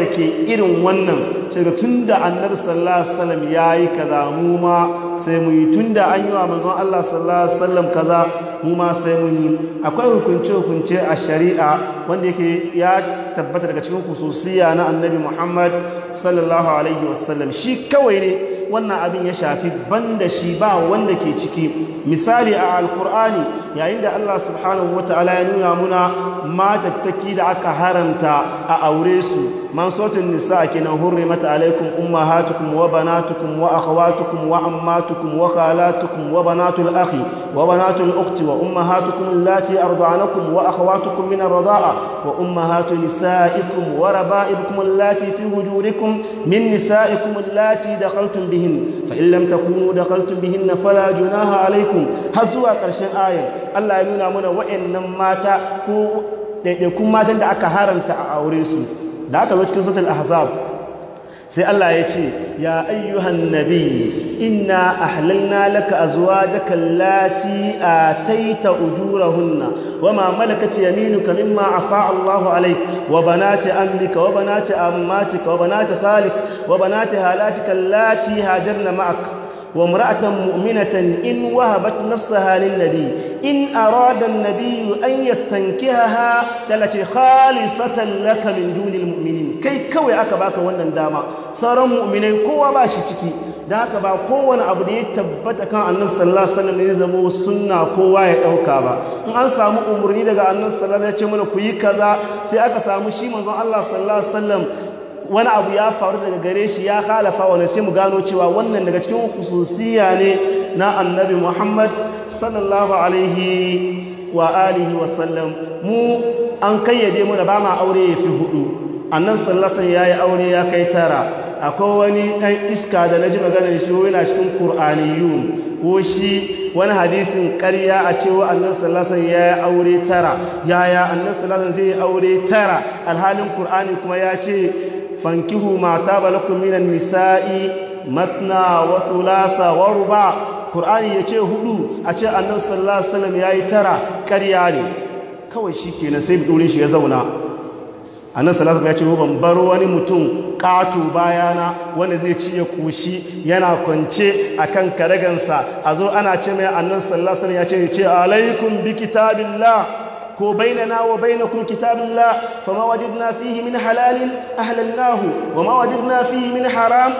wa'anda ke irin wannan sai ga tunda annabi sallallahu alaihi wasallam yayi kaza mu ma sai mu yi tunda an yi wa manzon Allah sallallahu alaihi wasallam kaza mu ma sai mun yi akwai hukunce hukunce a shari'a wanda yake ya tabbata daga cikin khususiyya na annabi Muhammad sallallahu alaihi wasallam shi kawai ne wannan abin ya shafi banda shi ba wanda ke ciki misali a alkur'ani yayin da Allah subhanahu wataala ya nuna muna matattaki da aka haramta a aure su man sautin nisa kenan hurrimat alaikum ummahatukum wa banatukum wa akhawatukum wa ammatukum wa khalatukum wa banatul akhi wa banatul ukhti wa ummahatukum allati arda'anakum wa akhawatukum min ar-rida'a wa ummahatu nisaikum wa raba'ibukum allati fi hujurikum min nisaikum allati dakhaltum bihin fa in lam takunu dakhaltum bihin fala junaha alaikum har zuwa ƙarshen ayar Allah ya nuna mana wa'annan mata ko ɗaiɗaikun matan da aka haramta a aure su da aka zo cikin sautul ahzab sai Allah ya ce ya ayyuhan nabi inna ahlalna laka azwajaka allati ataita ujurahunna wama malakat yaminuka mimma afa Allahu alayk wa banati ammika wa banati ammatika wa banati khalik wa banati halatika allati hajarna ma'ak وامرأة مؤمنة إن وهبت نفسها للنبي إن أراد النبي أن يستنكهها التي خالصة لك من دون المؤمنين كي كوي أكباك وانا داما صار مؤمنين كوا باشي تكي da haka ba kowane abu da ya tabbata kan annabi sallallahu alaihi wasallam ne zama sunna kowa ya dauka ba in an samu umarni daga annabi sallallahu alaihi wasallam ya ce mana ku yi kaza sai aka samu shi manzon Allah sallallahu alaihi wasallam wani abu ya faru daga gare shi ya halafa wani sai mu gano cewa wannan daga cikin hususiya ne na annabi muhammad sallallahu alaihi wa alihi wasallam mu an kayyade mu da ba ma aure ya fi hudu annabi sallasan ya yi aure ya kai tara akwai wani ɗan iska da na ji maganar shi yana cikin ƙur'aniyun ko shi wani hadisin ƙarya a cewa annabi sallasan ya yi aure tara yaya annabi sallasan zai yi aure tara alhalin ƙur'ani kuma ya ce fankihu ma taba lakum minan nisa'i matna wa thulatha wa ruba qur'ani yace hudu a ce annabi sallallahu alaihi wasallam yayi tara ƙarya ne kawai shikenan sai durin shi ya zauna annabi sallallahu alaihi wasallam ya ce ban bar wani mutum katu bayana wanda zai ci ya kushi yana kwance akan karagansa a zo ana ce mai annabi sallallahu alaihi wasallam ya ce ce alaikum bi kitabillah ko bainana wa bainakum kitabillah fama wajadna fihi min halalin ahlalnahu wama wajadna fihi min haram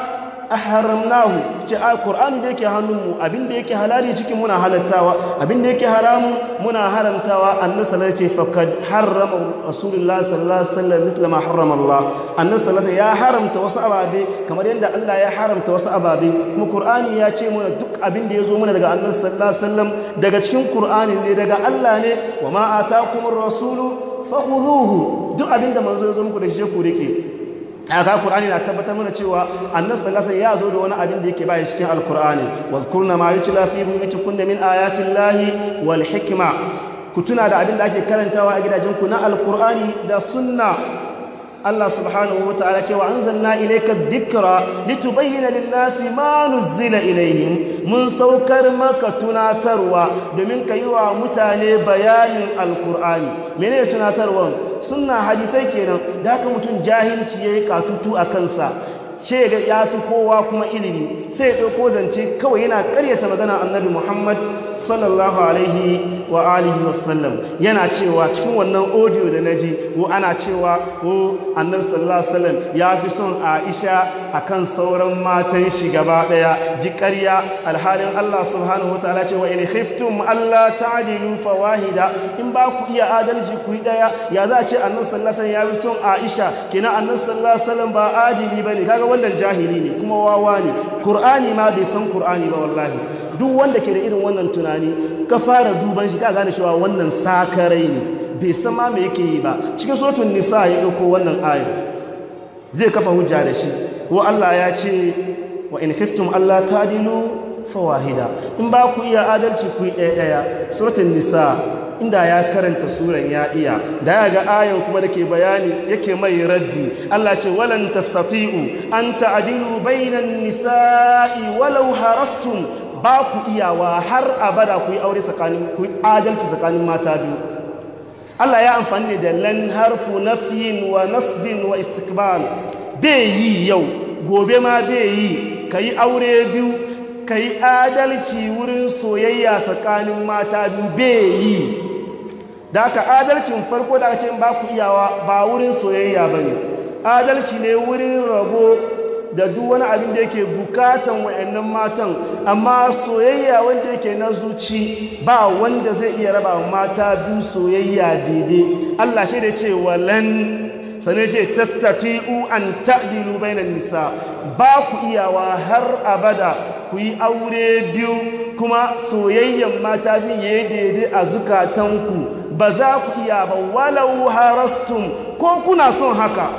ahramnahu ce a qur'ani da yake hannunmu abinda yake halali cikin muna halattawa abinda yake haramu muna haramtawa annabi sallallahu alaihi wasallam faqad harrama rasulullah sallallahu alaihi wasallam mithla ma harrama Allah annabi sallallahu alaihi ya haramta wasu ababe kamar yadda Allah ya haramta wasu ababe kuma qur'ani ya ce mana duk abinda yazo mana daga annabi sallallahu alaihi wasallam daga cikin qur'ani ne daga Allah ne wa ma atakumur rasulu fakhudhuhu duk abinda manzo yazo muku da shi ku rike aka Qur'ani na tabbatar mana cewa annabi sallallahu alaihi ya zo da wani abin da yake bayan cikin alqur'ani wazkurna ma yutla fi buyutikunna min ayati llahi wal hikma ku tuna da abin da ake karantawa a gidajenku na alqur'ani da sunna Allah subhanahu wataala ce wa anzalna ilayka dhikra litubayyana lin-nasi ma nuzila ilayhim mun saukar maka tunatarwa domin ka yi wa mutane bayanin alqur'ani menene tunatarwan sunna hadisai kenan da haka mutum jahilci yayi katutu a kansa ce ga ya fi kowa kuma ilimi sai ya ɗauko zance kawai yana ƙaryata magana annabi muhammad sallallahu alaihi wa alihi wasallam yana cewa cikin wannan audio da na ji ko ana cewa ko annabi sallallahu alaihi wasallam ya fi son aisha akan sauran matan shi gaba ɗaya ji ƙarya alhalin allah subhanahu wa ta'ala ce wa in khiftum allah ta'dilu fawahida in ba ku iya adalci ku yi ɗaya ya za a ce annabi sallallahu alaihi wasallam ya fi son aisha kenan annabi sallallahu alaihi wasallam ba adili bane kaga wannan jahili ne kuma wawa ne Kur'ani ma bai san Kur'ani ba wallahi duk wanda ke da irin wannan tunani ka fara duban shi ka gane cewa wannan sakarai ne bai san ma me yake yi ba cikin suratul nisa ya dauko wannan ayar zai kafa hujja da shi wa Allah ya ce wa in khiftum alla tadilu fawahida in ba ku iya adalci ku yi ɗaya ɗaya suratul nisa inda ya karanta suran ya iya da ya ga ayan kuma da ke bayani yake mai raddi Allah ce walan tastati'u an ta'dilu bainan nisa'i walau harastum ba ku iyawa har abada ku yi aure tsakanin ku adalci tsakanin mata biyu Allah ya amfani da lan harfu nafyin wa nasbin wa istikbal bai yi yau gobe ma bai yi ka yi aure biyu ka yi adalci wurin soyayya tsakanin mata biyu bai yi da aka adalcin farko da aka ce ba ku iyawa ba wurin soyayya ba ne adalci ne wurin rabo da duk wani abin da yake bukatan wa'annan matan amma soyayya wanda yake na zuci ba wanda zai iya raba mata biyu soyayya daidai Allah shi da ce walan sane ce tastati'u an ta'dilu bainan nisa ba ku iyawa har abada ku yi aure biyu kuma soyayyan mata biyu yayi daidai a zukatanku ba za ku iya ba walau harastum ko kuna son haka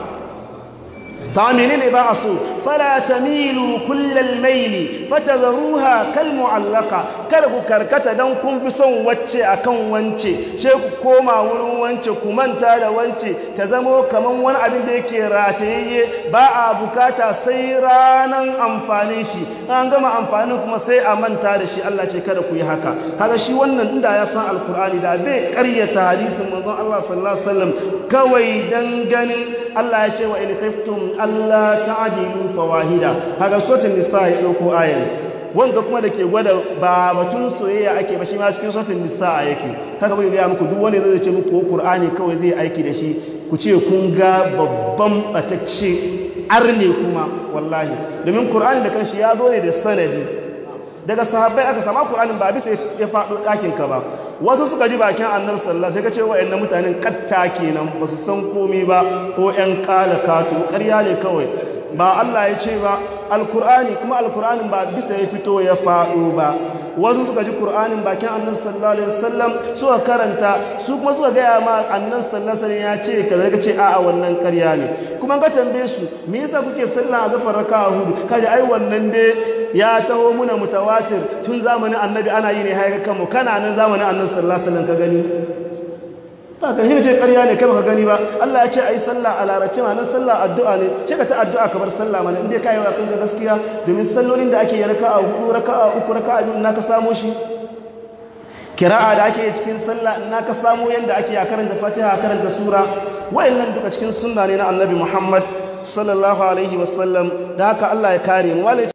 ta menene ba a so fala tamilu kullal maili fatadharuha kal mu'allaqa kada ku karkata dan kun fi son wacce akan wance she ku koma wurin wance ku manta da wance ta zamo kaman wani abin da yake ratayayye ba a bukata sai ranan amfanin shi an gama amfanin kuma sai a manta da shi Allah ce kada ku yi haka kaga shi wannan inda ya san alkur'ani da bai karyata hadisin manzon Allah sallallahu alaihi wasallam kawai dan ganin Allah ya ce wa in khiftum Allah ta'dilu fawahida kaga suratul nisa ya dauko ayan wanda kuma da ke gwada ba batun soyayya ake ba shi ma cikin suratul nisa yake haka bai ga muku duk wanda zai ce muku Qur'ani kawai zai aiki da shi ku ce kun ga babban batacce arne kuma wallahi domin Qur'ani da kanshi ya zo ne da sanadi daga sahabbai aka sama Qur'anin ba bisa ya faɗo ɗakin ka ba wasu suka ji bakin annabi sallallahu sai ka ce wa'annan mutanen katta kenan ba su san komai ba ko ƴan kala kato ƙarya ne kawai ba Allah ya ce ba alkur'ani kuma alkur'anin ba bisa ya fito ya faɗo ba wasu suka ji kur'anin bakin annabi sallallahu alaihi wasallam suka karanta su kuma suka gaya ma annabi sallallahu alaihi ya ce kaza ka ce a'a wannan ƙarya ne kuma ka tambaye su me yasa kuke sallah a zafar raka'a hudu kaje ai wannan dai ya taho muna mutawatir tun zamanin annabi ana yi ne haika kanmu kana nan zamanin annabi sallallahu alaihi wasallam ka gani ba kan shi ce ƙarya ne kai baka gani ba Allah ya ce ayi sallah a larabci ma nan sallah addu'a ne ce ka ta addu'a kamar sallah mana inda kai wa kanka gaskiya domin sallolin da ake yi raka'a hudu raka'a uku raka'a biyu na ka samo shi kira'a da ake yi cikin sallah na ka samo yanda ake a karanta Fatiha a karanta sura wayannan duka cikin sunna ne na Annabi Muhammad sallallahu alaihi wasallam da haka Allah ya kare mu